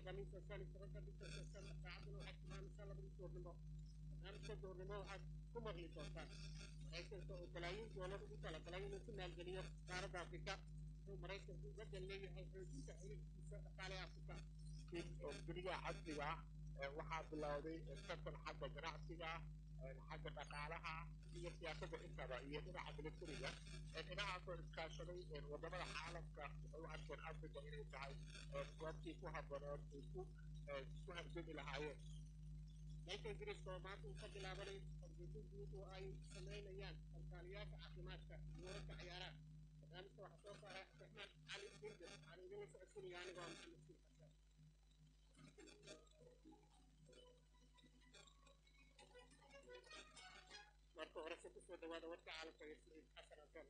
khamiisa shan iyo tobanka bisha september saacaduna waxay tilmaamaysaa labadii duurnimo barnaamijka duurnimo waxaad ku maqli doontaan maraykanka oo balaayiin doolar ugu talagalay inuu ku maalgeliyo qaaradda afrika wuxuu maraykanku uga dan leeyahay xoojinta xiriirkiisa dhaqaale afrika guriga casriga ah waxaa bilowday tartan xagga ganacsiga xagga dhaqaalaha iyo siyaasadda intaba iyo dhinaca militariga dhinacaasoo iskaashaday wadamada caalamka waxay u arkeen africa inay tahay goobtii ku habbanood ay ku ku hargami lahaayeen dalka ingiriiska oo maanta uu ka bilaabanay fargeeto guud oo ay samaynayaan kalkaaliyaasha caafimaadka iyo wararka ciyaaraha barnaamijka waxaa soo saaray cabdiraxmaan cali bindir waxaan idinla socodsiinaya anigoo maxamed siin xasan marka hore se kusoo dhawaada warka caalamka iyo siciid xasan hasan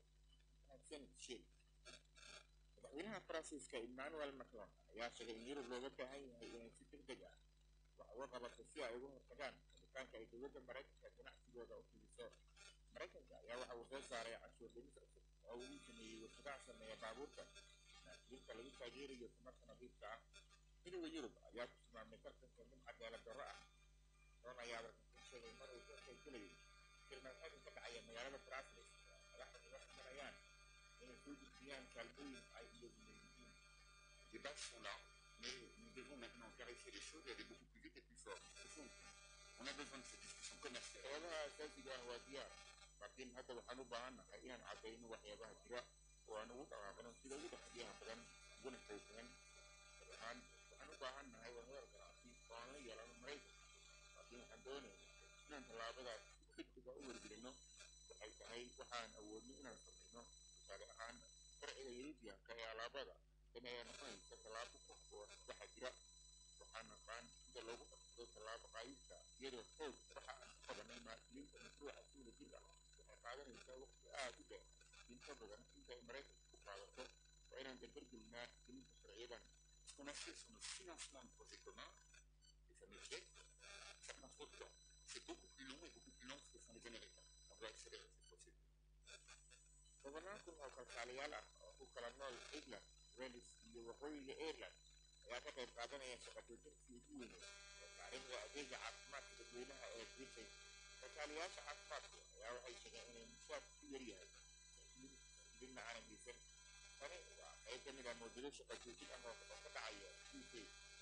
madaxweynaha faransiiska emmanuel macron ayaa sheegay in yurub looga baahan yahay inay si degdeg ah wax uga qabato si ay uga hortagaan rabitaanka ay dowladda maraykanka ganacsigooda u fidiso maraykanka ayaa waxa uu soo saaray canshuur dhimis cusub oo uu sameeyey warshadaha sameeya baabuurta naasiyinta lagu taageerayo tamarta nadiifka ah midowda yurub ayaa ku tilmaamay tartanka mid cadaalad darro ah doon ayaa warkaku sheegay mar uu ka qaybgelayay tilmaamada ka dhacaya magaalada brasilis madaxda uga ximanayaan inay soo gudbiyaan kaalmooyin ay iyagu leeyihiin Les débats sont là, mais nous devons maintenant clarifier les choses et aller beaucoup plus vite et plus fort. Au fond, on a besoin de cette discussion commerciale. waxyaabaha asaasiga ah waa diyaar laakiin hadda waxaan u baahannahay inaan caddayno waxyaabaha jira oo aan ugu dhaqaaqno sida ugu dhexdiyaha badan uguna xooggan gaar ahaan waxaan u baahannahay wadahadal ganacsi oo aan la yeelano maraykanka laakiin waxaan doonaynaa inaan tallaabadaas si degdega u wargelino waxay tahay waxaan awoodno inaan samayno tusaale ahaan sharciga yurubiyanka ee alaabada tan ayaa noqonaysa tallaabo ku habboon waxa jira waxaan naqaan sida loogu qabsado tallaabo qaayibka iyadoo xoog waxa aan ku qabanay maasuuliinta mashruuca si wada jir ah waxay qaadanaysaa waqti aad u dheer inta badan inta ay maraykanka ku qaadato waa inaan dardargelinaa gelinta sharciyadan Ce qu'on a fait sur le financement de projets communs, les fameux GIEC, ça prend trop de temps. C'est beaucoup plus long et beaucoup plus long que ce que font les Américains. On doit accélérer cette procédure. tobanaan kun oo kalkaaliyaal ah oo ku kala nool england wales iyo waqooyiga ireland ayaa ka qayb qaadanaya shaqajoojintii ugu weyneed oo taariikhda adeega caafimaadka dadweynaha ee britain kalkaaliyaasha caafimaadku ayaa waxay sheegeen inay mushaar ku yaryahay dibna aanan geysan tani waa qayb ka mid ah mawjado shaqajoojin ah oo ka dhacaya u k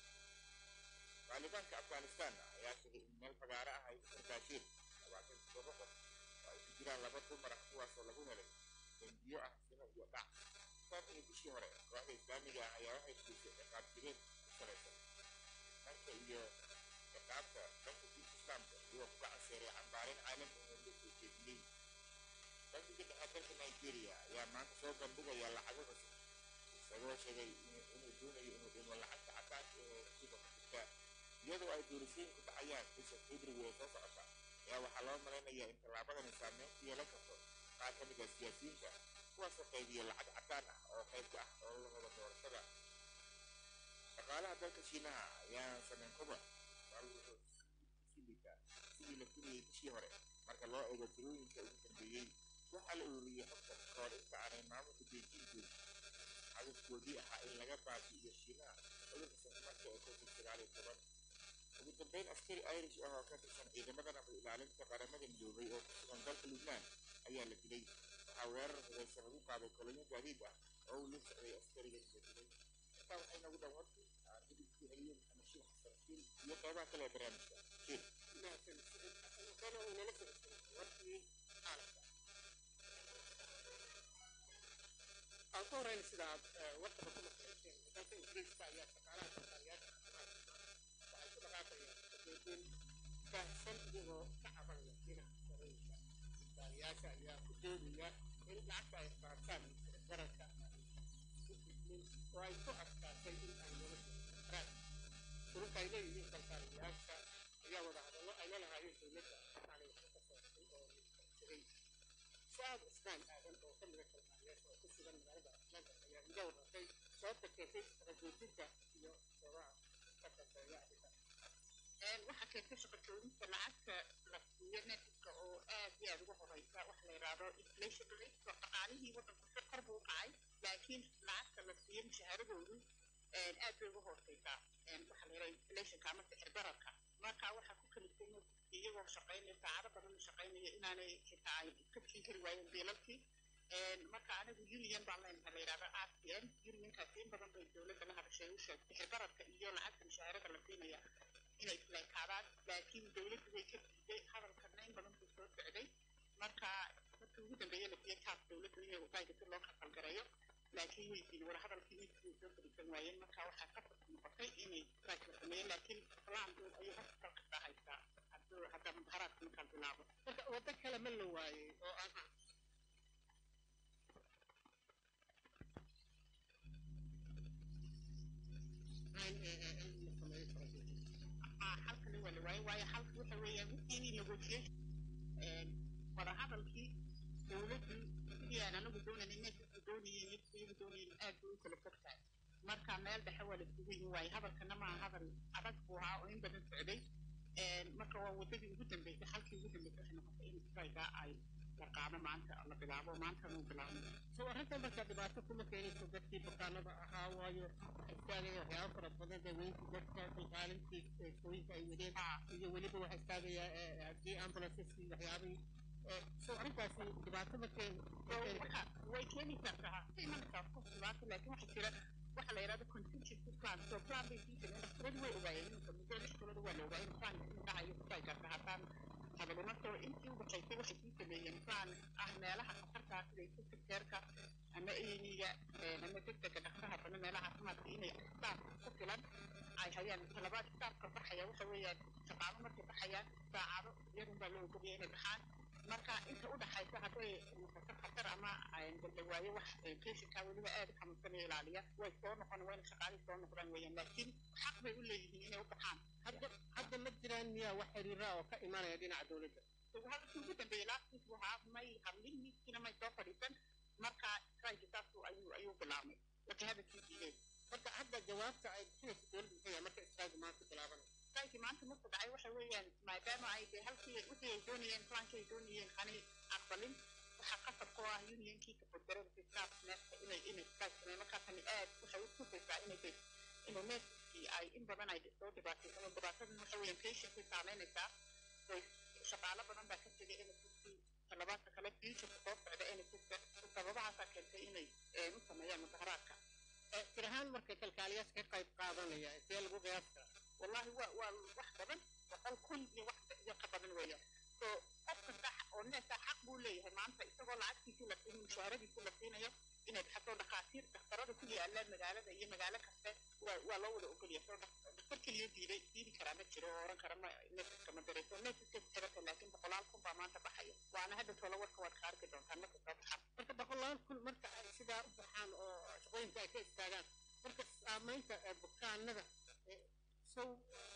taalibaanka afghanistan ayaa sheegay in meel fagaare ah ay u sargaasheen labaatan todoba qof oo ay ku jiraan laba dumar ah kuwaasoo lagu helay dambiyo ah sino iyo dhac tan iyo bishii hore kooxda islaamiga ah ayaa waxay fulisay ciqaab jireed ku salaysan dhanka iyo ciqaabta dhanka diinta islaamka iyagoo ku gacanseeray cambaarin caalami oo loo soo jeediyey bankiga dhexe dalka nigeria ayaa maanta soo bandhigaya lacago cusub isagoo sheegay inuu doonayo inuu dhimo lacagta cadaanka ee suuqa ku jirta iyadoo ay doorashooyinku dhacayaan bisha february ee soo socota ayaa waxaa loo malaynayaa in tallaabadani saameyn ku yeelan karto qaar ka mid ah siyaasiyiinta kuwaasoo qaybiya lacag cadaan ah oo qayb ka ah ololahooda doorashada dhaqaalaha dalka shiinaha ayaa sameyn koba bal wuxuu sii liitaa sidii la filayay bishii hore marka loo eego tirooyinka ugu dambeeyey waxaa la ururiyey xogtan kahor inta aanay maamulka beijing joogin hadafkoodii ahaa in laga baabi'iyo shiinaha cudurka safmarka ee covid sagaal iyo toban ugu dambeyn askari irish ah oo ka tirsan ciidamada nabad ilaalinta qaramada midoobay oo ku sugan dalka lubnaan ayaa la dilay waxaa weerar hubeysan lagu qaaday kolonyo gaadiid ah oo uu la socday askarigan la dilay intaa waxay nagu dhan warkii aan hidibkii celiyo maxamed shiil xasan shiil iyo qeybaha kale ee barnaamijka shiil mahadsan siciid xasan hasan oo inala socodsiinay warkii caalamka aan ku horeyna sida aad warkaba ku maqlayseen dalka ingiriiska ayaa shaqaalaha kalkaaliyaasha caafimaadka waxay ku dhaqaaqayaan shaqooyin baahsan iyagoo ka cabanaya dhinaca sarooyinka kalkaaliyaasha ayaa ku doodaya in lacagta ay qaataan gararka u gudmin oo ay ku adkaatay in ay nolosha karaan ururka ay leeyihiin kalkaaliyaasha ayaa wada hadallo ay la lahaayeen dowladda waxaanay wax ka soortay oo tegay saad cusmaan aadan oo ka mida kalkaaliyaasha oo ku sugan magaalada atlanta ayaa iga warratay sababta keentay shaqajoojinta iyo sababaha ka dambeeya arrintan waxaa keentay shaqajoojinta lacagta la siiyo netifka oo aad iyo aad uga horeysa wax la yidhaahdo inflation rate oo dhaqaalihii waddanku si kor buu u kacay laakiin lacagta la siiyo mushahaaradoodu aad bay uga hooseysaa waxa la yidhaha inflationka ama sixir bararka marka waxaa ku kaliftay iyagoo shaqaynaya saacado badan shaqaynaya inaanay xitaa ay iska siin kari waayeen biilalkii marka anigu union baan leenahay la yidhahda r t n unionkaasi in badan bay dowladda la hadashay u sheegtay sixir bararka iyo lacagta mushaharada la siinaya inay isleekaadaan laakiin dowladdu way ka diiday hadalkana in badan buu soo socday marka markii ugu dambeeye la siiyey taas dowladdu inay wadaayga si loo kafalgarayo laakiin way diiday war hadalkii midkii way soo fadhiisan waayeen marka waxaa ka fursa noqotay inay strike la sameeyeen laakiin plan ayuu hospital kastaa haystaa hadduu haddaa mudaharaadka markaa bilaabo marka waddo kale ma la waayey oo aan halkani waa la waayey waayo halka waxa weeyaan wixii negotiation wadahadalkii dowladdu sidii aan anagu doonayna meesha doonayeen iyo iyagu doonayeen aad bay u kala fog tahay marka meel dhexe waa la isugu yimi waaye hadalkana maaha hadal adag buu ahaa oo in badan socday marka waa waddadii ugu dambeysay halkii ugu dambeysay waxay noqotay in strayga ay la qaado maanta la bilaabo maantana uu bilaabmay soo arrintan markaa dhibaato kuma keenayso dadkii bukaanada ahaa waayo waxay istaagaya waxyaaba fara badan daweynkii dadka kalqaalintii sooyinka ay wadeen iyo weliba waxaa istaagaya haddii ambulanceski waxyaabihii soo arrintaasi dhibaato ma keen way keeni kartaa ka imanaysaa qof dhibaato laakiin waxaa jira waxa la yidhahda contingency plan so plan bay sii jireen dhaktaradu way ogaayeen iminka muddo lix bilood waa la ogaayeen plan in dhacayo kusay karta haddaan hadalima soo intii u dhaxaysay waxay sii sameeyeen plan ah meelaha khatartaa sida isku keerka ama eyniga ama degdega dhaqsaha bana meelaha caafimaadka inay staaf ku filan ay hayaan talabaad staafka baxaya waxa weeyaan shaqaalo markay baxayaan saacado iyadun baa loo ogolaya inay baxaan marka inta u dhaxaysa hadday noqoto khatar ama daldawaayo wax patientka weliba aad u xanuunsanaya ilaaliya way soo noqon wayna shaqaalihii soo noqdaan weeyaan laakiin xaq bay u leeyihiin inay u baxaan hadda hadda ma jiraan miyaa wax xiriira oo ka imanaya dhinaca dowladda hadalkii ugu dambeeyey last week waxaa may hadlin miiskiina may soo fadhiisan marka strike saasu ayuu ayuu bilaabmay marka hadalkii diideen marka hadda jawaabta ay bixinaysa dowladda maxay marka strike maanta bilaabanay strike maanta marku dhacay waxa weeyaan maadaama ay dee halkii wixii ay doonayeen plankii ay doonayeen aanay aqbalin waxaa qasab ku ah unionkii kafodarada staff neefka inay inay strike sameeyeen markaa tani aad waxay u tusaysaa inay de inay neefkii ay in badan ay soo dhibaataysan dhibaatadan waxa weeyaan patientkii saameynaysaa shaqaalo badan baa ka tegay NHS talabaadka kale futureka soo socda NHS sababahaasaa keentay inay u sameeyaan mudaharaadka tir ahaan markay kalkaaliyaas ka qayb qaadanaya see lagu qiyaas karaa wallahi waa waa wax badan boqol kun iyo wax iyo ka badan weeyaan so qof kasta oo neesa xaq buu leeyahay maanta isagoo lacagtiisii la siin mushaharadiisii la siinayo inay baxato dhakhaatiir dhakhtarada ku yaalaan magaalada iyo magaalo kaste waa waa loo wada ogolyahay soo dhakhtar keliya diiday diidi karaa ma jiro oo oran kara ma neesaska ma dareyso neesaska xirata laakiin boqolaal kun baa maanta baxaya waana hadda tolo warka waad ka arki doontaan marka soo baxaan marka boqolaal kun marka ay sidaa u baxaan oo shaqooyinka ay ka istaagaan marka saamaynta bukaanada sow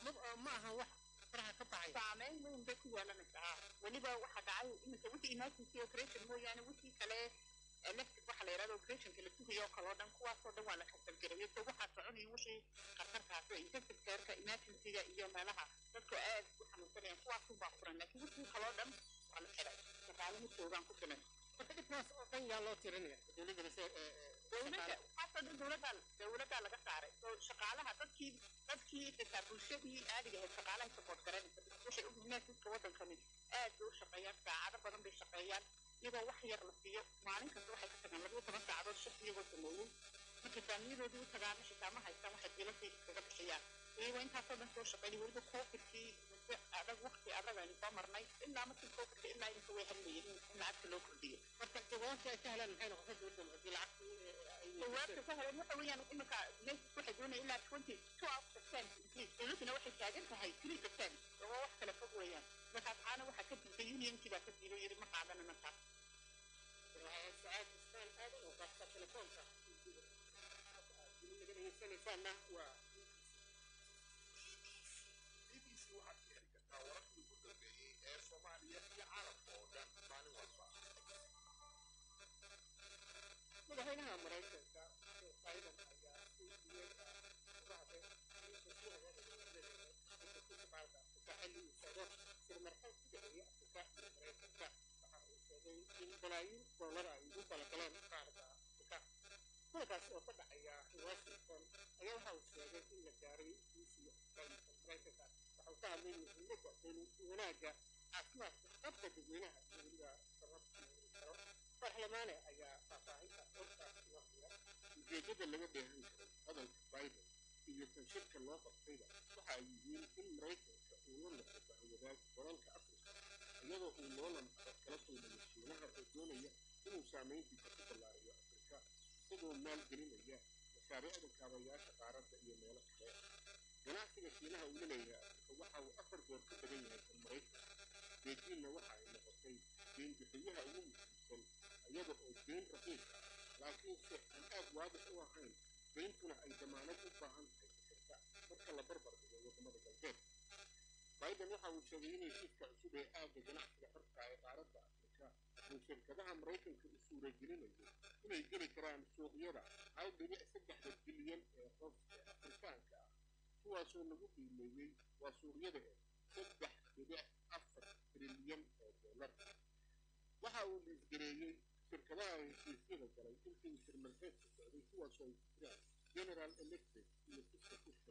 ma aha wax faraha ka baxay saameyn weyn bay ku yeelanaysaa weliba waxaa dhacay iminka wixii emergency operation mooyaane wixii kale electric waxa la yidhahda operationka la sugayo oo kale oo dhan kuwaasoo dhan waa la kasalgarayay so waxaa soconaya wixii khatarkaas intensive careka emergencyga iyo meelaha dadku aad u xanuunsanayaan kuwaasun baa furan laakiin wixii kaloo dhan waa la xiray shaqaale ma joogaan ku filan marka dhibkaas oo dhan yaa loo tirinaya dowladda mise dowladda waxaasoo dhan dowladdaa dowladdaa laga saaray so shaqaalaha dadkii dadkii xitaa bulshadii caadiga ahayd shaqaalahay support garanaysa waxay u neesiska waddankani aad bay u shaqeeyaan saacado badan bay shaqeeyaan iyagoo wax yar la siiyo maalin kasta waxay ka tagaan labiyo toban saacadood shif iyagoo sameeyey marka faamiyadoodii u tagaana xitaa ma haystaan waxay biilasay iskaga bixiyaan iyagoo intaasoo dhan soo shaqeeyay weliba covidkii muddo adag waqti adag aynu soo marnay ilaa markii covidka ilaa iminka way hadlayeen in lacagta loo kordhiyo marka jawaabta ay ka helaan maxay noqotay dowladda haddii lacagtii jawaabta ka heleen waxa weeyaan iminka nesis waxay doonaya ilaa twenty two out percent increase dowladduna waxay taagan tahay three percent oo wax kale fog weeyaan markaas caana waxaa ka diiday unionkii baa ka diiday yiri ma qaadana markaas sacaad istaan aadan oo qaabka telefoonka naga dhegeysanaysaana waa BBC waxaad ka heli kartaa wararkii ugu dambeeyey ee Soomaaliya iyo caalamka oo dhan maalin walba. madaxweynaha maraykanka biden ayaa si weyn uga hadlay inta ku hagaagaya afrika xilli uu socdo sirmarxal ku dhexeeya afrika iyo maraykanka waxa uu sheegay in balaayiin doolar ay ugu talagaleen qaarka afrika kulankaas oo ka dhacaya washington ayaa waxa ka hadlay muhiimadda wanaagga caafimaadka qabka dadweynaha iyo weliba sababta karo baarlamaane ayaa faahfaahinta hortaas waqtiga ujeedada laga dheehan karay hadalka biden iyo kan shirka loo qabtayba waxa ay yihiin in maraykanka uu la noqdo bahwadaag dalalka afrika iyadoo uu loolan adag kala kulmayo shiinaha oo doonaya inuu saamayntiisa ku ballaariyo afrika isagoo maalgelinaya mashaariicda kaabayaasha qaaradda iyo meelo kale ganacsiga shiinaha uu la leeyahay afrika waxa uu afar goor ka badan yahay kan maraykanka beijingna waxa ay noqotay deen bixiyaha ugu muhiimsan iyada oo deen raqiiq ah laakiinse aan aad waadix u ahayn deyntuna ay damaanad u baahan tahay fikirta marka la barbar dhigo wadamada galbeed biden waxa uu sheegay in heshiiska cusub ee aagga ganacsiga xorka ee qaaradda afrika uu shirkadaha maraykanka u suuragelinayo inay geli karaan suuqyada hal dhibic saddexda bilyan ee qof ee afrikaanka ah kuwaasoo lagu qiimeeyey waa suuqyada eh saddex dhibic afar trilyan oo dollar waxa uu liisgareeyey shirkadaha heshiisyada galay intii shirmalxeedka socday kuwaasoo ay ku jiraan general electric iyo fiska system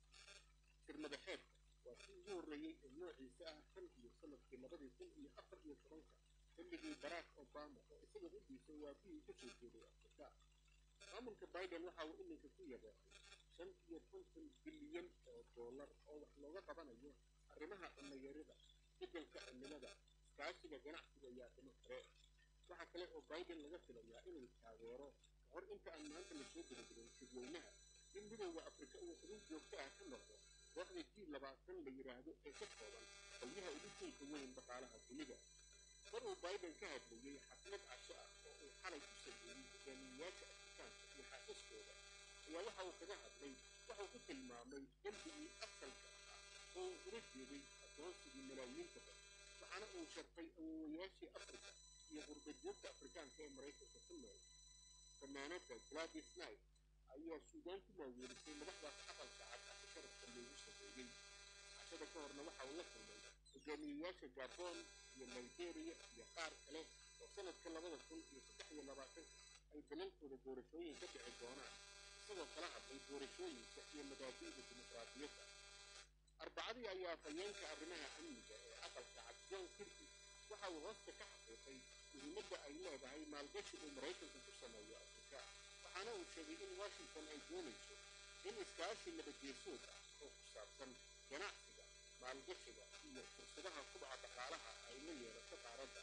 shirmadaxeedka waa kii ugu horreeyey ee noociisa ah tan iyo sanadkii labadii kun iyo afar iyo tobanka xilligii barack obama oo isaga huddiisa waafihii ka soo jeeday afrika maamulka biden waxa uu iminka ku yabeecay shan iyo konton bilyan oo dollar oo wax looga qabanayo arrimaha cunayarida beddelka cimilada iskaashiga ganacsiga iyo arrimo kale waxaa kale oo biden laga filayaa inuu taageero kahor inta aan maanta lasoo gabagaben shirweynaha in midowda afrika uu xuduud joogto ah ka noqdo kooxda g labaatan la yidhaahdo ee ka kooban qolyaha ugu tunka weyn dhaqaalaha dunida mar uu biden ka hadlayey xaflad casho ah oo uu xalay ku sameeyey hogaamiyeyaasha afrikaanka iyo xaasaskooda ayaa waxa uu kaga hadlay waxuu ku tilmaamay dembigii asalka ah oo uu ula jeeday addoonsigii malaayiinta dad waxaana uu sharfay awoowayaashii afrika iyo qurbajoogta afrikaanka ee maraykanka ku nool fanaanada gladys knight ayaa suudaan ku maaweelisay madaxdaas aqalka cad ah sharafka loogu sameeyey cashada ka horna waxa uu la kulmay hogaamiyeyaasha gabon iyo nigeria iyo qaar kale oo sanadka labada kun iyo saddex iyo labaatanka ay dalalkooda doorashooyin ka dhici doonaan isagoo kala hadlay doorashooyinka iyo mabaadi'da dimuqraadiyadda arbacadii ayaa fayeenka arrimaha amniga ee aqalka cad john kirby waxa uu hoosta ka xaqiiqay muhiimadda ay leedahay maalgashi uu maraykanka ku sameeyo afrika waxaana uu sheegay in washington ay doonayso in iskaashi nabadeesood ah oo ku saabsan ganacsiga maalgashiga iyo fursadaha kubaca dhaqaalaha ay la yeelato qaaradda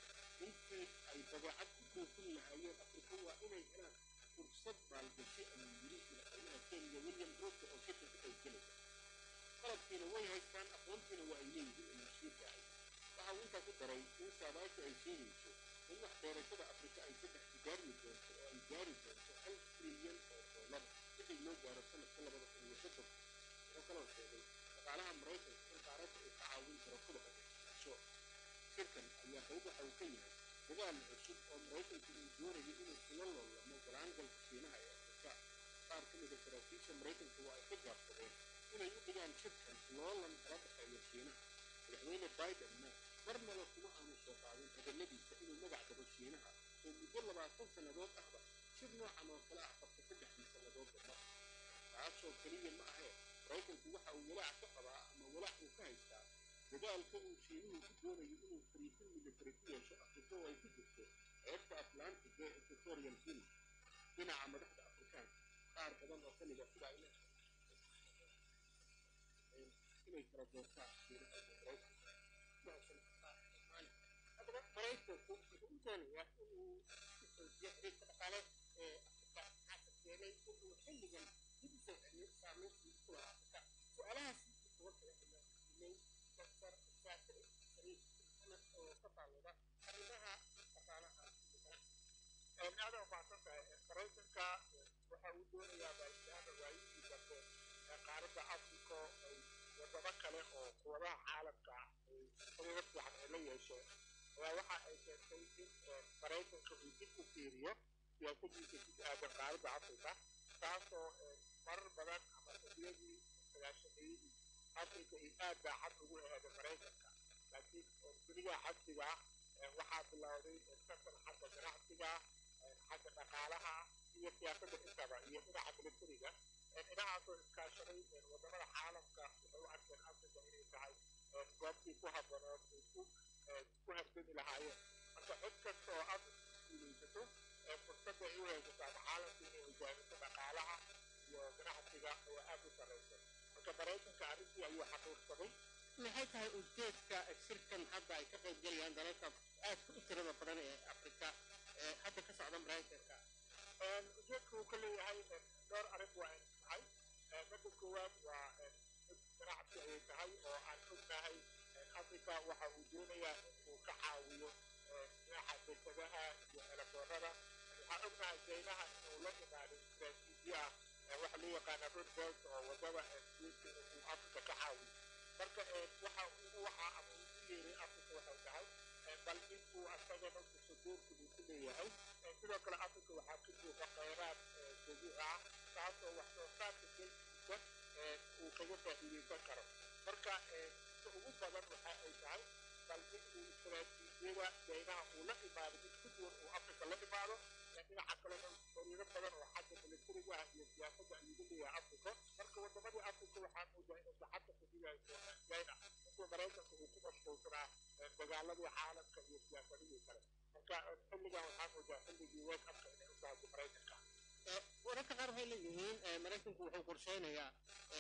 intii ay dabeecad ku buufin lahaayeen afrika waa inay helaan fursad maalgashi ayuu yiri madaxweynaha kenya william ruto oo shirka ka qaybgelaya qalabkiina way haystaan aqoontiina waa ay leeyihiin ayuu sii raacay waxa uu intaa ku daray in saadaasha ay sheegayso in wax beerashada afrika ay saddex tijaarmi doonto oo ay gaari doonto hal trilyan oo dollar wixii loo gaaro sanadka labada kun iyo soddon wuxuu kaloo sheegay dhaqaalaha maraykanka in qaaradda uu ka caawin karo kubaca ganacsiyaasho shirkan ayaa qayb waxa uu ka yahay dadaal cusub oo maraykanku uu doonayo inuu kula loolamo galaangalka shiinaha ee afrika qaar ka mida saraakiisha maraykanka waa ay ka gaabsadeen inay u dhigaan shirkan loolan kala dhexeeya shiinaha madaxweyne bidenna marnaba kuma aanu soo qaadin hadalladiisa inuu magac dabo shiinaha oo muddo labaatan sannadood ahba shir noocan oo kale ah qabta saddexdii sannadood damba taasoo keliya ma ahee maraykanku waxa uu walaac ka qabaa ama walaac uu ka haystaa dadaalka uu shiinuhu ku doonayo inuu fariisin military ku yeesho afrika oo ay ku jirto ceebta atlantic ee equatorial guinea dhinaca madaxda afrikaanka qaar badan oo ka mida sida ay leedahay inay kala doortaan shiinaha iyo maraykanka haddaba maraykanku wuxuu u doonayaa inuu xoojiyo xiriirka dhaqaale ee afrika maxaase keenay inuu xilligan dib u soo celiyo saameyntii ku lahaa afrika su-aalahaas kuwa kale ayaa weydiinay doctor saakir shariif maxamed oo ka faalooda arrimaha dhaqaalaha iyo ganacsiga aada umahadsan tahay maraykanka waxa uu doonayaa baaritaana waayihii dambe ee qaaradda africa ay wadamo kale oo quwadaha caalamka ay xiriiro fiican ay la yeesheen ayaa waxa ay keentay in maraykanka uu dib u fiiriyo siyaasadiisa ku aadan qaaradda africa taasoo marar badan ama xilliyadii sagaashameeyadii africa ay aad baa xad ugu aheeda maraykanka laakiin duniga xadsiga waxaa bilowday tartan xagga ganacsiga xagga dhaqaalaha iyo siyaasadda intaba iyo dhinaca militariga inahaasoo iskaashaday wadamada caalamka waxay u arkeen africa inay tahay goobtii ku habanood ay ku ku hardami lahaayeen marka cid kasta oo africa guulaysato fursadda ay u haysato ama caalamka inay hogaamiso dhaqaalaha iyo ganacsiga oo aad u sarreysa marka maraykanka arrintii ayuu xaqiirsaday maxay tahay ujeedka shirkan hadda ay ka qayb gelayaan dalalka aadka u tirada badan ee afrika ee hadda ka socda maraykanka ujeedka uu ka leeyahay dhowr arrin waa ay tahay midda koowaad waa mid ganacsi ayay tahay oo aan ognahay africa waxa uu doonayaa inuu ka caawiyo dhinaca dekedaha iyo elaboorada waxaan ognahay jaynaha inuu la imaado istaraatiijiya waxa loo yaqaana road belt oo wadada guudka uu africa ka caawiyo marka waxa ugu waxa ama uu u yeeray africa waxay tahay bal inuu asagana kusuduurka uu ku leeyahay sidoo kale africa waxaa ka buuxa khayraad dabiici ah taasoo wax soo saarka dalkiisa uu kaga faa'iidaysan karo marka inta ugu badan waxa ay tahay bal inuu istaraatiijiyada jaynaha uu la imaado mid ku duwan uu africa la imaado dhinaca kalena fariiro badan oo xagga militariga ah iyo siyaasadda ayuu leeyahay africa marka wadamadii africa waxaa moodaa inay gacanta ku dhigayso china intuu maraykanka uu ku mashquulsanaa dagaaladii caalamka iyo siyaasadihii kale marka xilligan waxaa moodaa xilligii wake upka inay u tahay maraykanka wararka qaar waxay leeyihiin maraykanku wuxuu qorsheynayaa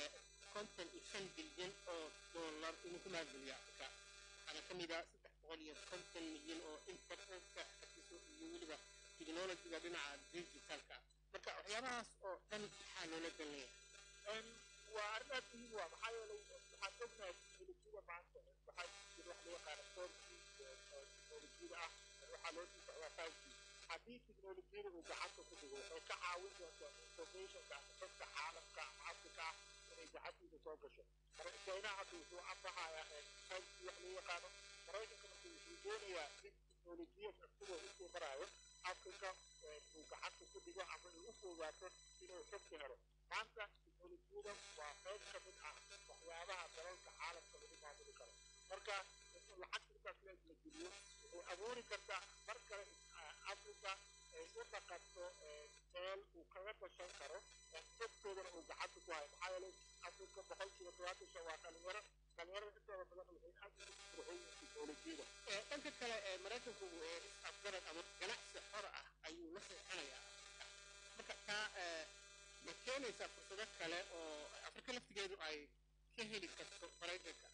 konton iyo shan bilyan oo dollar inuu ku maalgeliyo afrika waxaana ka mid ah saddex boqol iyo konton milyan oo internetka xafiso iyo weliba technologiga dhinaca digitalka marka waxyaabahaas oo dhan maxaa loola dan leeyahay waa arrin aad muhiim waa maxaa yeelay waxaan ognahay teknolojiyada maanta waxaa jira wax loo yaqaano four g teknolojiyada ah waxaa loo sii socdaa five g haddii teknolojiyada uu gacanta ku dhigo waxay ka caawin doontaa informationka ama dadka caalamka ama africa ah inay gacantiisa soo gasho china hadda wuxuu ambahayaa five g wax loo yaqaano maraykanka marka wuxuu doonayaa in teknolojiyad isagoo usoo maraayo africa uu gacanta ku dhigo ama ay u fogaato inuu xogka helo maanta teknolojiyada waa qayb ka mid ah waxyaabaha dalalka caalamka lagu maamuli karo marka in lacagta intaas leeg la geliyo waxay abuuri kartaa mar kale africa ay u dhaqanto meel uu kaga dashan karo xogtoodana uu gacanta ku hayo maxaa yeelay africa boqolkiiba todobaatan shan waa dhalinyaro dhalinyarada intooda badan waxay aad ugu furxoyin teknolojiyada dhanka kale maraykanku is-afgarad ama ganacsi xor ah ayuu la seexanayaa marka taa ma keenaysaa fursado kale oo afrika laftigeedu ay ka heli karto maraykanka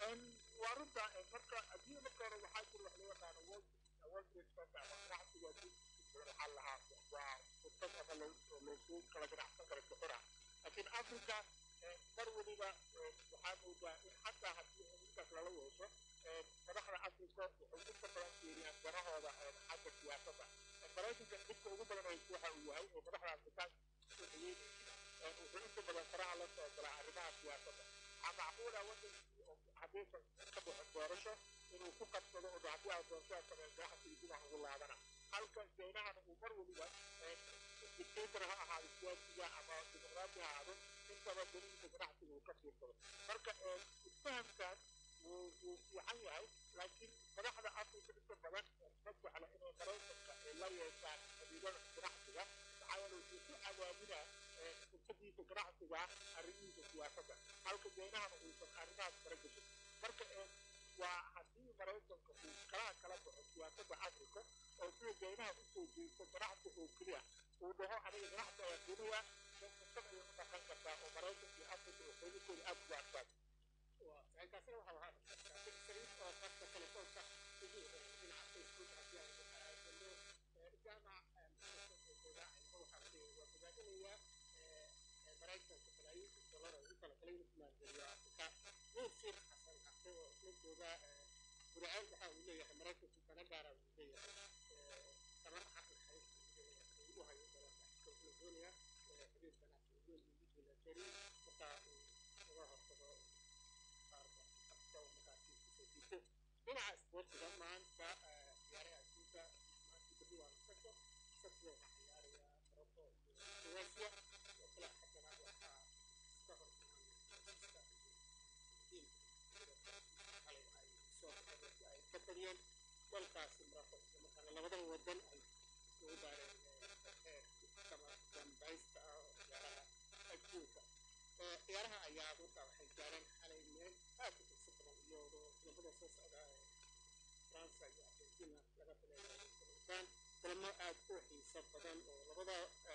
waa runta marka adduunya marka hore waxaa jira wax loo yaqaano world world trade center ama ganacsiga adduunka waxaa lahaa waa fursad ama loosu kala ganacsan karo soxora laakiin africa mar weliba waxaa moodaa in xataa haddii intaas lala yeesho madaxda africa waxay inta badan fiiriyaan danahooda xagga siyaasadda maraykanka dhibka ugu badan haysto waxa uu yahay oo madaxda afrikaanka soo dhaweynaysa wuxuu inta badan faraha la soo galaa arrimaha siyaasadda waxaa macquula wadankii oo haddiisan ka baxin doorasho inuu ku qabsado oo haddii aan doorashada sameyn ganacsiga dinac ugu laabana halka jaynahana uu mar weliba dictator ha ahaado siyaasiga ama dimuqraadi ha ahaado intaba danihiisa ganacsiga uu ka fiirsado marka isfahamkaas wuu wuu fiican yahay laakiin madaxda africa inta badan ma jecla inay maraykanka ay la yeeshaan xidhiidhada ganacsiga maxaa yeele wuxuu ku abaabinaa fursadiisa ganacsiga arrimihiisa siyaasadda halka jaynahana uusan arrimahaas kala gashin marka waa haddii maraykanka uu kalaha kala baxo siyaasadda africa oo sida jaynaha usoo jeesto ganacsi oo keliya uu dhaho aniga ganacsi ayaan doonayaa fursad ayay u dhaqan kartaa oo maraykanka iyo africa oo xeegakooda aad ugu adkaado kaasina waxa ahaa sariif oo qadka telefoonka ugu dhinaca facebook haddii aan jaamac waxaa bogaadinayaa maraykanka balaayiinka dollar oo u kala kala inuu maalgeliyo afrika nuusir xasan cabde oo isla jooga guraceel waxa uu leeyahay maraykanku dana gaara uu leeyahay tamar xaqi xariista ugu hayo dalalka afrika wuxuu doonayaa xiriir ganacsi weyn iyo mid milatari marka uu uga hortago qaarka afrika oo markaasi kusoo jiito dhinaca isboortiga maanta ciyaaraha adduunka maanta berri waa nasasho sabtida waxaa ciyaaraya morocco iyo croatia oo kale haddana waxaa iska hor xalay ay soo si ay ka badiyeen dalkaasi morocco isla markaana labadaba wadan ay isugu daareen heer kama dambaysta ah oo ciyaaraha adduunka kulamada soo socda ee faransa iyo argentina laga filayo kulmaan kulamo aad u xiiso badan oo labada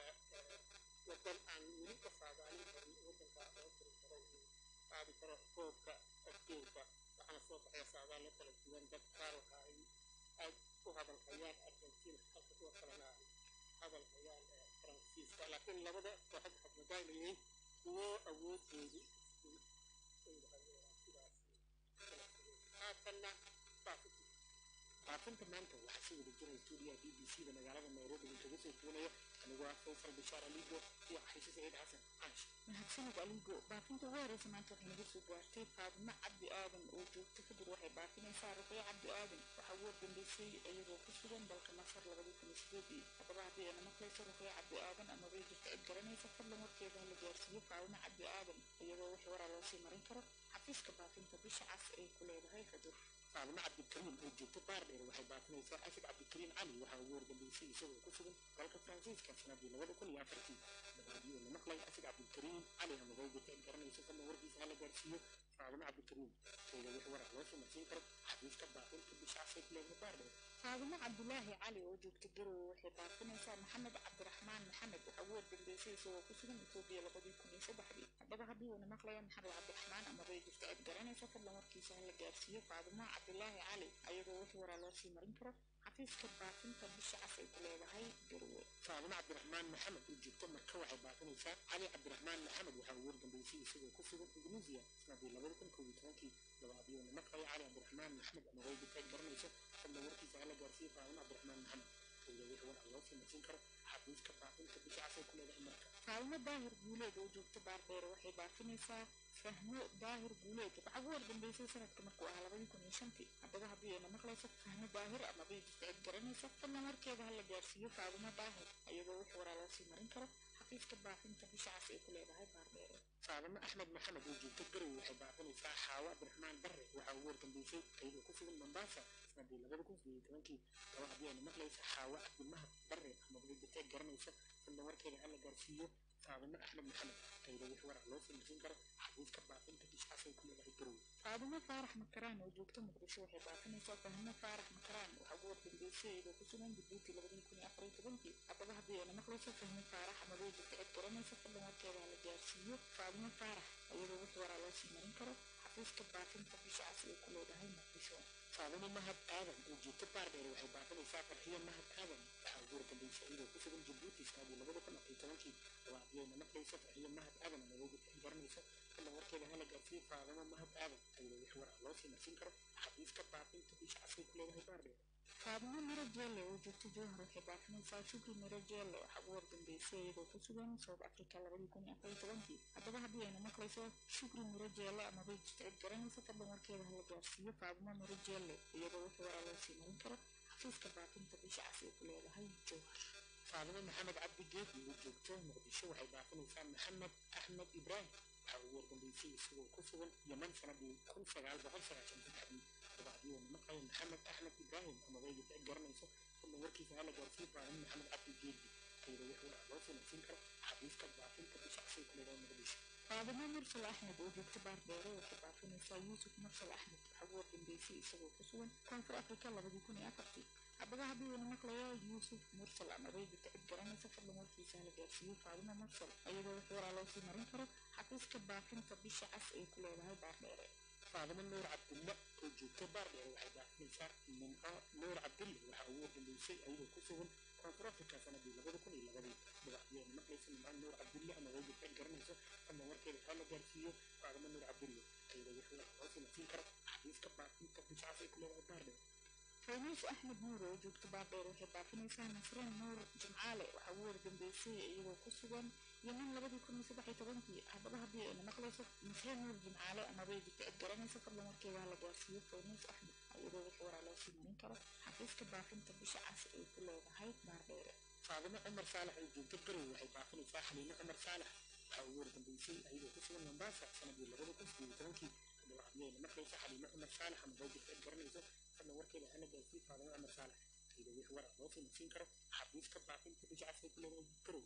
wadan aan weli ka saadaalin karin wadanka loo tiri karo uu qaadi karo koobka adduunka waxaana soo baxaya saadaalo kala duwan dad qaar waxa ay aad u hadalhayaan argentina halka kuwa kalena ay hadalhayaan faransiiska laakiin labada kooxood waxaad moodaa inay yihiin kuwo awoodoodu isku dhowahay sidaas kala fogay haatanna baafiti baafinta maanta waxaa si wada jira stuudiyaha b b c da magaalada nairobi inkaga soo duunaya anigoo ah faysal bishaar aligo iyo xayse saciid xasan caash mahadsanid aligo baafinta ugu horeysa maanta waxay naga soo gaartay faadimo cabdi aadan oo joogta kadib waxay baafinaysaa ruqyo cabdi aadan waxaa ugu dambeysay iyagoo ku sugan dalka masar labadii kun iyo sideedii haddaba haddii ayna maqlayso ruqyo cabdi aadan ama bay jirta cid garanaysa fadlan warkeeda hala gaarsiiyo faadimo cabdi aadan iyadoo wixii waraa loo sii marin karo xafiiska baafinta bisha cas ay ku leedahay xudur faadimo cabdikariim oo joogta baardheer waxay baafinaysaa ashid cabdikariim cali waxaa ugu wargambeysay isagoo ku sugan dalka faransiiska sanadii labada kun iyo afartii dabaadii la maqlay ashid cabdikariim cali ama waydata garanaysa fadlan warkiisa hala gaarsiiyo faadimo cabdikariim keeda wix waraa loo sii marsiin karo xafiiska baafinta bisha cas ay ku leedahay baardheer faadimo cabdulaahi cali oo joogta garowe waxay baafinaysaa maxamed cabdiraxmaan maxamed waxaa ugu wargambeysay isagoo ku sugan etoobiya labadii kun iyo saddexdii haddaba haddii uuna maqlaya maxamed cabdiraxmaan ama bay jirta cid garanaysa fadlan warkiisa hala gaarsiiyo faadimo cabdulaahi cali ayadoo wixii waraa loo sii marin karo xafiiska baafinta bisha cas ay ku leedahay garowe faadimo cabdiraxmaan maxamed oo joogta marka waxay baafinaysaa cali cabdiraxmaan maxamed waxaa ugu wargambeysay isagoo ku sugan indonesia sanadii labada kun koob iyo tobankii dabaadii uuna maqlaya cali cabdiraxmaan maxamed ama way jirta cid garanaysa fadlan warkiisa hala gaarsiiyo faadimo cabdiraxmaan maxamed keeda wixii waraa loo sii marsiin karo xafiiska baafinta bisha cas ay ku leedahay marka faalmo daahir guuleed oo joogta baardheere waxay baafinaysaa fahmo daahir guuleed waxaa ugu wargambeysay sanadka markuu ahaa labadii kun iyo shantii haddaba haddii ayna maqlayso fahmo daahir ama bay jirta cid garanaysa fadlan warkeeda hala gaarsiiyo faalmo daahir iyadoo wix waraa loo sii marin karo xafiiska baafinta bisha cas ay ku leedahay baardheere faadimo axmed maxamed oo joogta garowe waxay baafinaysaa xaawo cabdiraxmaan barre waxaa ugu wargambeysay iyadoo ku sugan mombasa sanadii labada kun sideed iyo tobankii laba haddii ayna maqlaysa xaawo cabdimahad barre ama bay jirta cid garanaysa fadlan warkeeda hala gaarsiiyo faadimo axmed maxamed iyadoo wix waraa loo sii marsiin karo xafiiska baafinta bisha cas ay ku leedahay garowe faadimo faarax makaraan oo joogta muqdisho waxay baafinaysaa fahmo faarax makaraan waxaa ugu wargambeysay iyadoo ku sugan jabuuti labadii kun iyo afar iyo tobankii haddaba haddii ayna maqlayso fahmo faarax ama bay jirta cid garanaysa fadlan warkeeda hala gaarsiiyo faadimo faarax iyadoo wix waraa loo sii marin karo xafiiska baafinta bisha cas ay ku leedahay muqdisho faadimo mahad aadan oo joogta baardheer waxay baafinaysaa farxiyo mahad aadan waxaa ugu wargambeysay iyadoo ku sugan jabuuti sanadii labada kun afar iyo tobankii laba haddii ayna maqlayso farxiyo mahad aadan ama way jirta cid garanaysa fadlan warkeeda hala gaarsiiyo faadimo mahad aadan iyadoo wix waraa loo sii marsiin karo xafiiska baafinta bisha cas ay ku leedahay baardheer faadimo miro jeelle oo joogta jowhar waxay baafinaysaa shukri miro jeelle waxaa ugu wargambeysay iyadoo ku sugan south africa labadii kun iyo afar iyo tobankii haddaba haddii ayna maqlayso shukri miro jeelle ama bay jirta cid garanaysa fadlan warkeeda hala gaarsiiyo faadimo miro jeelle iyadoo wix waraa loo sii marin karo xafiiska baafinta bisha cas ay ku leedahay jowhar faadimo maxamed cabdi geedi oo joogta muqdisho waxay baafinaysaa maxamed axmed ibraahim waxaa ugu wargambeysay isagoo ku sugan yeman sanadii kun sagaal boqol sagaashan saddexdii dabaadii uuna maqlaya maxamed axmed ibraahim ama way jirta cid garanaysa fadlan warkiisa hala gaarsiiyo faadimo maxamed cabdi geedi iyadoo wix waraa loo sii marsiin karo xafiiska baafinta bisha cas ay ku leedahay muqdisho faadimo mursal axmed oo joogta baardheere waxay baafinaysaa yuusuf mursal axmed waxaa ugu wargambeysay isagoo ku sugan koonfur afrika labadii kun iyo afartii haddaba haddii uuna maqlayo yuusuf mursal ama bay jirta cid garanaysa fadlan warkiisa hala gaarsiiyo faadimo mursal iyadoo wix waraa loo sii marin karo xafiiska baafinta bisha cas ay ku leedahay baardheere faadimo nuur cabdille oo joogta baardheere waxay baafinaysaa nimco nuur cabdille waxaa ugu wargambeysay iyadoo ku sugan koonfur afrika sanadii labada kun iyo labadii dabaxdii ayna maqlaysa nimco nuur cabdille ama way jirta cid garanaysa fadlan warkeeda hala gaarsiiyo faadimo nuur cabdille iyadoo wix waraa loo sii marsiin karo xafiiska baafinta bisha cas ay ku leedahay baardheere faynuus axmed nuur oo joogta baardheer waxay baafinaysaa nasreen nuur jimcaale waxaa ugu wargambeysay iyadoo ku sugan yeman labadii kun iyo saddex iyo tobankii haddaba haddii ayna maqlayso nasreen nuur jimcaale amabay jirta cid garanaysa fadlan warkeeda hala gaarsiiyo faynuus axmed iyadoo wix waraa loo sii marin karo xafiiska baafinta bisha cas ay ku leedahay baardheere faadimo cumar saalax oo joogta garowe waxay baafinaysaa xaliimo cumar saalax waxaa ugu wargambeysay iyadoo ku sugan mombasa sanadii labada kun sideed iyo tobankii haddaba haddii ayna maqlayso xaliimo cumar saalax ama way jirta cid garanaysa fadlan warkeeda hala gaarsiiyo faadimo cumar saalax iyadoo wix waraa loo sii marsiin karo xafiiska baafinta bisha cas ay ku leedahay garowe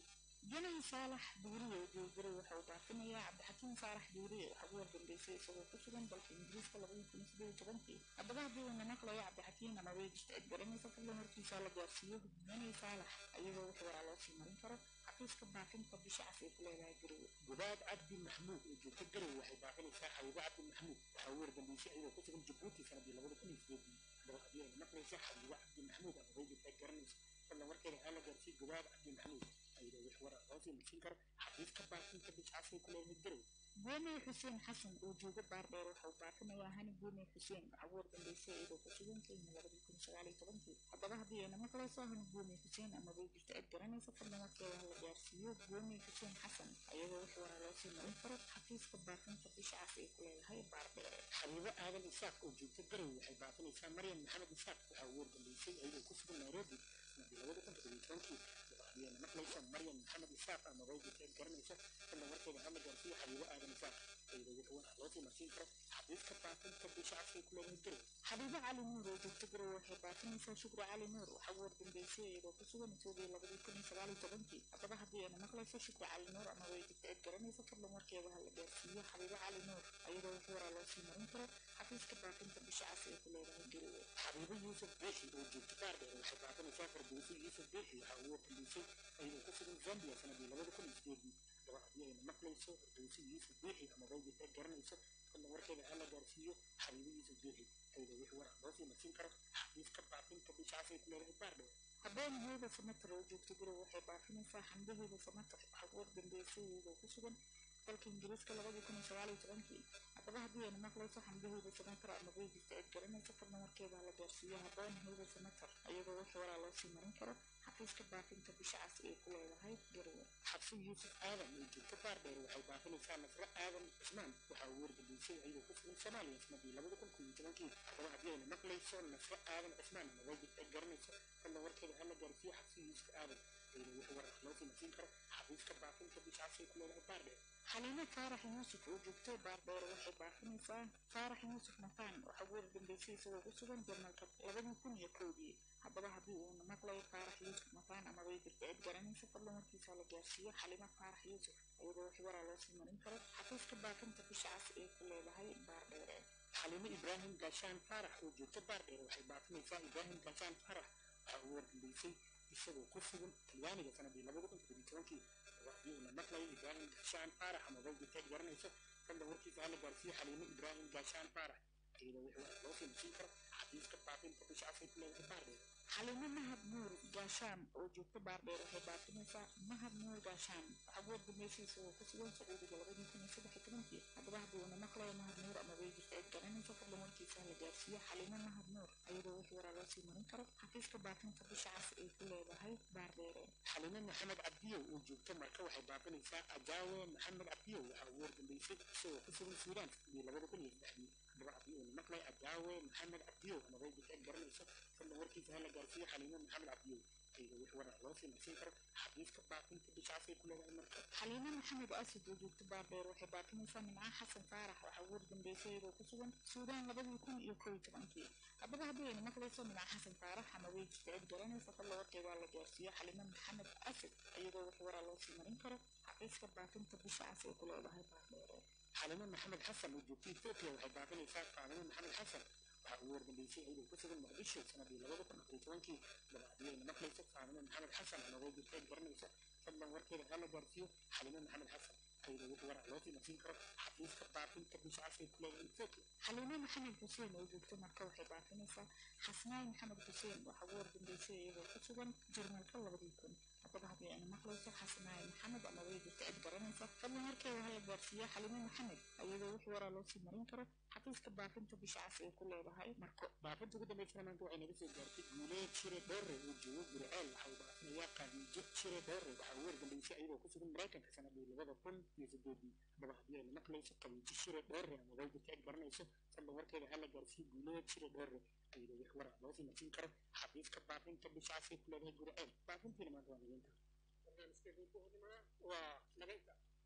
janahi saalax duuriye joogire waxa uu baafinayaa cabdixakiim saalax duuriye waxa ugu wardambeysay isagoo ku sugan dalka ingiriiska labadii kun sideed iyo tobankii haddaba haddii uu nanaqlayo cabdixakiim ama weejista cid garanaysa fadlan hortiisa la gaarsiiyo janahi saalax ayagoo wix waraa loo sii marin karo xafiiska baafinta bisha cas ay ku leedahay garowe gubaad cabdi maxmuud oo joogta garowe waxay baafinaysaa xabiibo cabdi maxmuud waxaa ugu wardambeysay iyadoo ku sugan jabuuti sanadii labada kun iyo sideedii haddaba haddii ay maqlaysa xabiibo cabdi maxmuud ama weejista cid garanaysa fadlan warkeeda haa la gaarsiiyo gubaad cabdi maxmuud ayadoo wix waraa loo sii marsiin karo xafiiska baafinta bisha cas ay ku leedahay garowe goomey xuseen xasan oo jooga baardheer waxa uu baafinayaa hani goomey xuseen waxa ugu wardambeysay iyadoo ku sugan kenya labadii kun sagaal iyo tobankii haddaba haddii ayna maqlayso hani goomey xuseen ama weejista cid garanaysa fadlan warkeeda ha la gaarsiiyo goomey xuseen xasan ayagoo wix waraa loo sii marin karo xafiiska baafinta bisha cas ay ku leedahay baardheer xabiibo aadan isaaq oo joogta garowe waxay baafinaysaa maryam maxamed isaaq waxaa ugu wardambeysay iyadoo ku sugan nairobi sanadii labada kun toddobiyo tobankii haddii maqlaysa maryam maxamed isaaq ama weejista cid garanaysa fadlan warkeeda ha la gaarsiiyo xabiibo aadan isaaq ayadoo wix waraa loo sii marsiin karo xafiiska baafinta bisha cas ay ku leedahay garowe xabiibo cali nuur oo joogta garowe waxay baafinaysaa shukri cali nuur waxa ugu wardambeysay iyadoo ku sugan etoobiya labadii kun iyo sagaal iyo tobankii haddaba haddii ayna maqlayso shukri cali nuur ama weejista cid garanaysa fadlan warkeeda ha la gaarsiiyo xabiibo cali nuur ayadoo wix waraa loo sii marin karo xafiiska baafinta bisha cas ay ku leedahay garowe xabiibo yuusuf beexi oo joogta baardheer waxay baafinaysaa fardowsi yuusuf beexi waxaa ugu wardambeysay iyadoo ku sugan zambia sanadii labada kun iyo sideedii haddaba haddii ayna maqlayso fardowsi yuusuf beexi ama weejista cid garanayso fadlan warkeeda ha la gaarsiiyo xabiibo yuusuf beexi ayadoo wix waraa loo sii marsiin karo xafiiska baafinta bisha cas ay ku leedahay baardheer habeenaheyda samatar oo joogta garowe waxay baafinaysaa xamdaheeda samatar waxa ugu wardambeysay iyadoo ku sugan dalka ingiriiska labadii kun iyo sagaal iyo tobankii haddaba haddii ayna maqlayso xamdaheeda samatar ama weejista cid garanaysa fadlan warkeeda ha la gaarsiiyo habeenaheyda samatar ayadoo wix waraa loo sii marin karo xafiiska baafinta bisha cas ay ku leedahay garowe xabsi yuusuf aadan oo joogta baardheer waxay baafinaysaa nasre aadan cismaan waxaa ugu wardambeysay iyadoo ku sugan soomaaliya sanadii labada kun kun iyo tobankii haddaba haddii ayna maqlayso nasre aadan cismaan ama weejista cid garanaysa fadlan warkeeda ha la gaarsiiyo xabsi yuusuf aadan ayadoo wix waraa loo sii marsiin karo xafiiska baafinta bisha cas ay ku leedahay baardheer xaliimo faarax yuusuf oo joogtay baardheer waxay baafinaysaa faarax yuusuf mataan waxa ugu wardambeysay isagoo ku sugan jarmalka labadii kun iyo kowdii haddaba haddii uuna maqlayo faarax yuusuf mataan ama weejista cid garanaysa fadlan warkiisa la gaarsiiyo xalimo faarax yuusuf iyadoo wix waraa loo sii marin karo xafiiska baafinta bisha cas ay ku leedahay baardheere xaliimo ibraahim gaashaan faarax oo joogta baardheer waxay baafinaysaa ibraahim gaashaan faarax waxaa ugu wardambeysay isagoo ku sugan talyaaniga sanadii labada kun toddobiyo tobankii haddaba haddii uuna maqlayo ibraahim gaashaan faarax ama weejista cid garanaysa fadlan warkiisa ha la gaarsiiyo xaliimo ibraahim gaashaan faarax iyadoo wix waraa loo sii marsiin karo xafiiska baafinta bisha cas ay ku leedahay baardheer xalimo mahad nuur gaashaan oo joogta baardheer waxay baafinaysaa mahad nuur gaashaan waxa ugu wardambeysay isagoo ku sugan sacuudiga labadii kun iyo saddex iyo tobankii haddaba haddii uuna maqlayo mahad nuur ama weejista cid garanaysa fadlan warkiisa la gaarsiiyo xalimo mahad nuur iyadoo wix waraa loo sii marin karo xafiiska baafinta bisha cas ay ku leedahay baardheere xalimo maxamed cabdiyow oo joogta marka waxay baafinaysaa ajaawe maxamed cabdiyow waxaa ugu wardambeysay isagoo ku sugan suudaan sanadii labada kun iyo saddexdii haddaba haddii uuna maqlay ajaawe maxamed cabdiyow ama weejista cid garanaysa fadlan warkiisa ha la gaarsiiyo xaliimo maxamed cabdiyow ayadoo wix waraa loo sii marsiin karo xafiiska baafinta bisha cas ay ku leedahay marka xaliimo maxamed asad oo joogta baardheer waxay baafinaysaa nimca xasan faarax waxa ugu wardambeysay iyadoo ku sugan suudaan labadii kun iyo kow iyo tobankii haddaba haddii ayna maqlayso nimca xasan faarax ama weejista cid garanaysa fadlan warkeeda la gaarsiiyo xaliimo maxamed asad iyadoo wix waraa loo sii marin karo xafiiska baafinta bisha cas ay ku leedahay baardheere xalimo maxamed xasan oo joogta ethiopia waxay baafinaysaa faadimo maxamed xasan waxaa ugu wardambeysay iyadoo ku sugan muqdisho sanadii labada kun afar iyo tobankii haddaba haddii ayna maqlayso faadimo maxamed xasan ama weejista cid garanaysa fadlan warkeeda ha la gaarsiiyo xalimo maxamed xasan ayadoo wix waraa loo sii marsiin karo xafiiska baafinta bisha cas ay ku leedahay ethiopia xaliimo maxamed xuseen oo joogta marka waxay baafinaysaa xasnaay maxamed xuseen waxa ugu wardambeysay iyadoo ku sugan jarmalka labadii kun haddaba haddii ayna maqlayso xasnaay maxamed ama weejista cid garanaysa fadlan warkeeda ha la gaarsiiyo xaliimo maxamed iyadoo wix waraa loo sii marin karo xafiiska baafinta bisha cas ay ku leedahay marko baafinta ugu dambeysana maanta waxay naga soo gaartay guuleed shire dhoore oo joogo gurceel waxa uu baafinayaa qaadiijo shire dhoore waxaa ugu wardambeysay iyadoo ku sugan maraykanka sanadii labada kun iyo sideedii haddaba haddii ayna maqlayso qabiijo shire dhoore ama weejista cid garanayso fadlan warkeeda ha la gaarsiiyo guuleed shire dhoore iyadoo wix waraa loo sii marsiin karo xafiiska baafinta bisha cas ay ku leedahay gurceel baafintiina maanta waa nageynta barnaamijkeedii buuxdimaa waa naga intaa